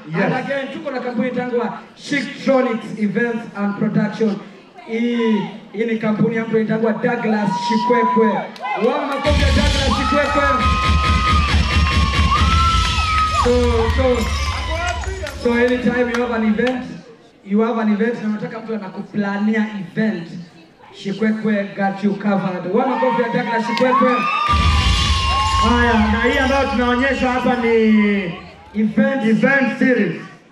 Yes. And again tuko na kampuni itangwa Chictronics Events and Production. Hii hii ni kampuni ya mtu itangwa Douglas Shikwekwe. Wao makofi ya Douglas Shikwekwe. So so so anytime you have an event, you have an event na unataka mtu anakuplania event, Shikwekwe got you covered. Wao makofi ya Douglas Shikwekwe. Haya, na hii ambayo tunaonyesha hapa ni Event event series.